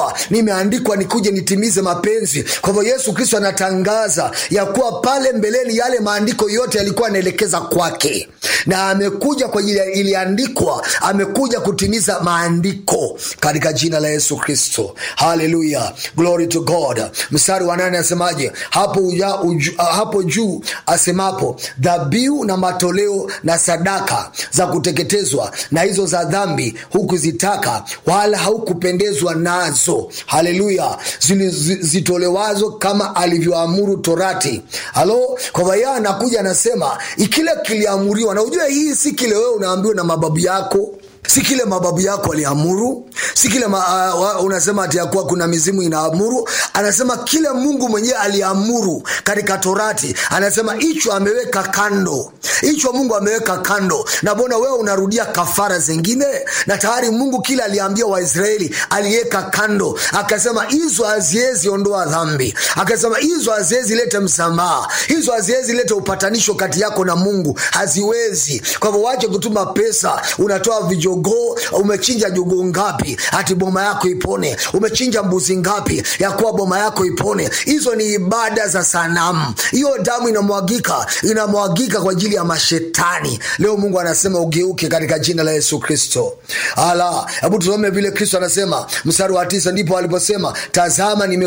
kuwa nimeandikwa nikuje nitimize mapenzi kwa hivyo yesu kristo anatangaza ya kuwa pale mbeleni yale maandiko yote yalikuwa anaelekeza kwake na amekuja kwa ajili ya- iliandikwa amekuja kutimiza maandiko katika jina la yesu kristo haleluya glory to god mstari wa nane asemaje hapo, uja, uju, hapo juu asemapo dhabihu na matoleo na sadaka za kuteketezwa na hizo za dhambi hukuzitaka wala haukupendezwa nazo haleluya Zili- zi- zitolewazo kama alivyoamuru torati halo kwa hivyo yeye anakuja anasema kile kiliamuriwa na ujue hii si kile wewe unaambiwa na mababu yako si kile mababu yako aliamuru si kile ma, uh, unasema ati yakuwa kuna mizimu inaamuru anasema kile mungu mwenyewe aliamuru katika torati anasema hicho ameweka kando hicho mungu ameweka kando na bona wewe unarudia kafara zingine na tayari mungu kile aliambia waisraeli aliweka kando akasema hizo haziwezi ondoa dhambi akasema hizo haziwezi lete msamaha hizo haziwezi lete upatanisho kati yako na mungu haziwezi kwa hivyo wache kutuma pesa unatoa vijogoo umechinja jogoo ngapi hati boma yako ipone umechinja mbuzi ngapi ya kuwa boma yako ipone hizo ni ibada za sanamu hiyo damu inamwagika inamwagika kwa ajili ya mashetani leo mungu anasema ugeuke katika jina la yesu kristo ala hebu tusome vile kristo anasema mstari wa tisa ndipo aliposema tazama nime